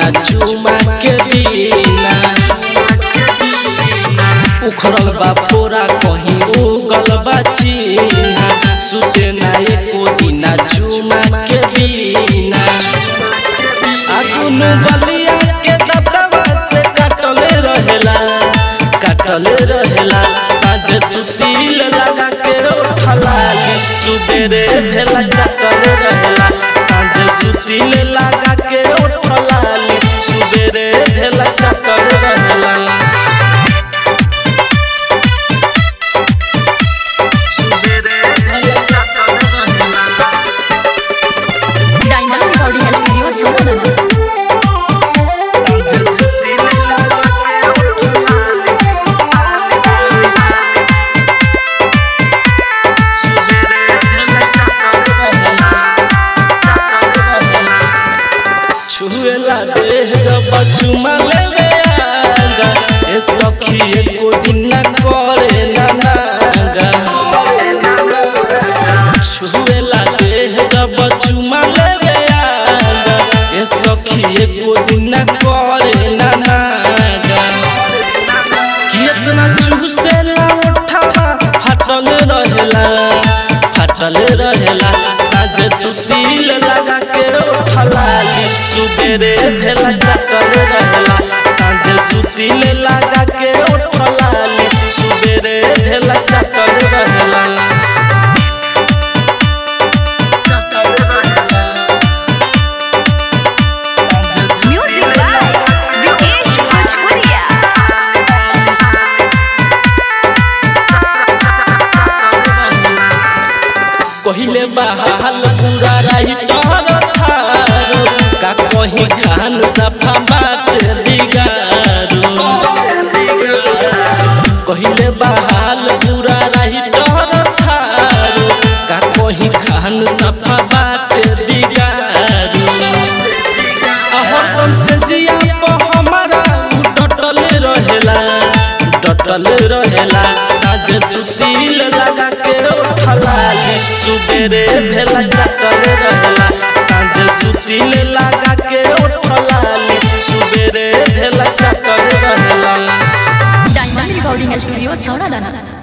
चुमा के बिना उखड़ल बा पोरा कहीं उगल बा चिन्हा सुते ना एको दिना चुमा के बिना आ दुनु गलिया के दतवा से काटले रहेला काटले रहेला साझे सुतील लगा के उठला सुबेरे भेला चटले रहेला साझे सुतील लगा के उठला सुबेरे भेला चटले रहेला डायमंड रिकॉर्डिंग स्टूडियो छावला छुएला देह जब चुमा लेवे आगा ए सखी एको दिन ना करे ना नागा छुएला देह जब चुमा लेवे आगा ए सखी एको दिन ना करे ना नागा कितना चूसेला उठावा फाटल रहेला फाटल रहेला साझे सुतील लगा के उठला सुबेरे भेला चटल रहेला साझे सुतील लगा के उठला सुबेरे भेला चटल रहेला म्यूजिक बाय विकेश भोजपुरिया कहिले बहाल पूरा राइटर थारो का कहीं खान सफा बाट बिगारो कहिले बहाल पूरा राइटर थारो का कहीं खान सफा बाट बिगारो हरदम से जिया पे हमारा उ डटल रहेला डटल रहेला साझे सुतील लगा के उठला सुबेरे भेला चटल रहेला साझे सुतील लगा के उठला सुबेरे भेला चटल रहेला डायमंड रिकॉर्डिंग स्टूडियो छावला